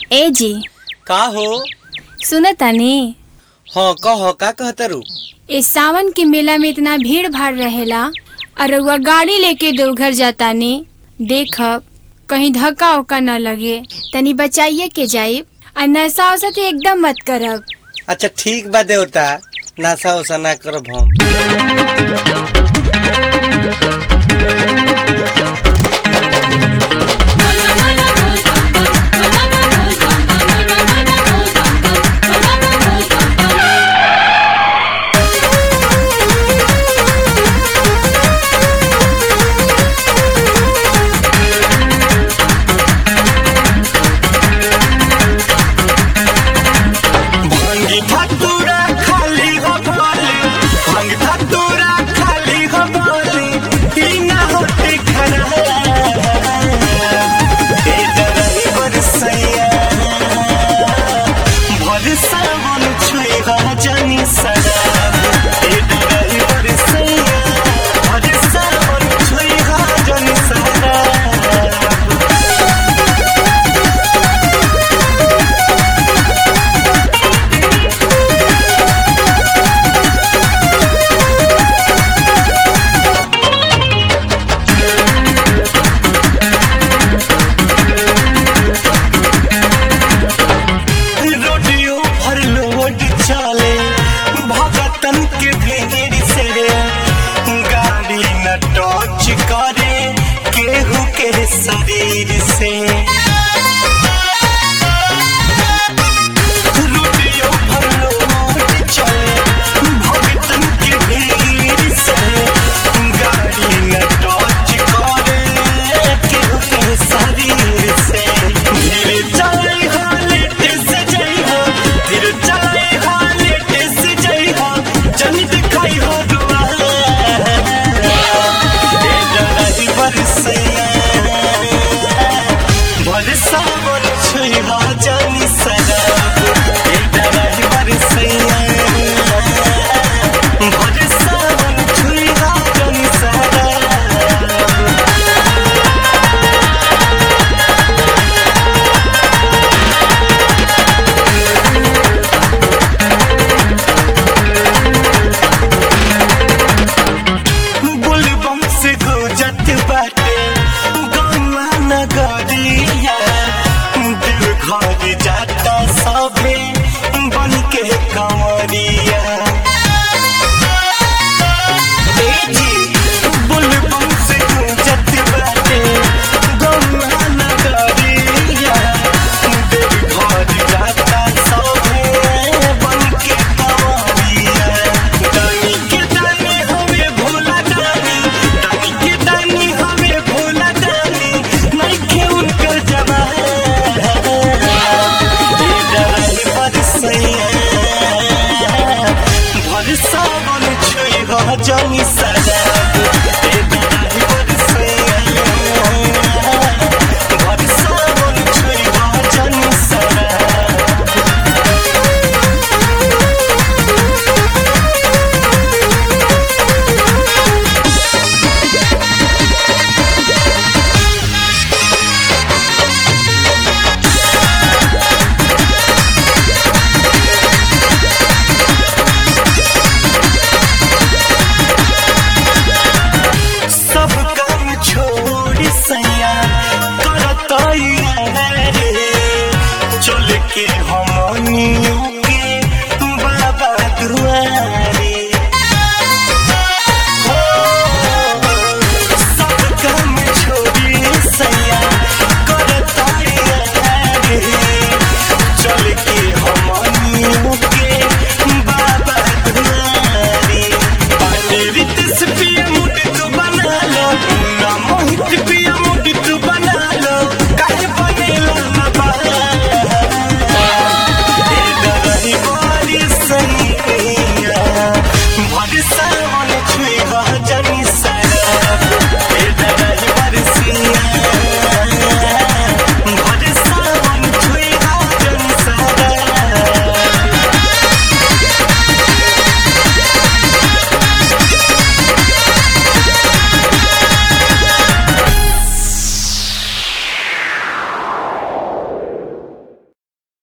ए जी का हो सुन तनी हाँ कह का कहतरू इस सावन के मेला में इतना भीड़ भाड़ रहेला और रउआ गाड़ी लेके देवघर जातानी देखब कहीं धक्का उक्का न लगे तनी बचाइए के जाइब और नशा वसा तो एकदम मत करब अच्छा ठीक बा देवता नासा उसा ना करब हम भांगी धतूरा खाली हो बोली भांग धतूरा खाली हो बोली ई ना होते खरा ए डरई बरसैया भर सावन छुई हा जानी सरा ए डरई बरसैया भर सावन छुई हा जानी सरा रोडियो भर लोड चले भगतन के भीड़ से गाड़ी न टच करे केहू के शरीर से रोडियो भर लोड चले भगतन के भीड़ से गाड़ी न टच करे केहू के शरीर से धीरे चले हालेट से जई हो धीरे चले हालेट से जई हो जन दिखाई हो दुआ ए डराई बरसैया बरसा बोल छुई हो जानी सरा ए डराई बरसैया बरसा बोल छुई हो जानी सरा बुलबम से गुजत बाटे गौवा नगरिया दिल घर जाता सभे बन के कंवरिया ए जी, बुलबम से गुजत बाटे गौवा नगरिया दिल घर जाता सभे बन के कंवरिया दानी के दानी हमें भोला दानी दानी के दानी हमें भोला दानी नहीं के उनकर जवान ये डराई बरसैया भरसा बन छुई हो जानी सदा ये डराई बरसैया भरसा बन छुई हो जानी सदा सब काम छोड़ सैया करतैया रे चल के हमनी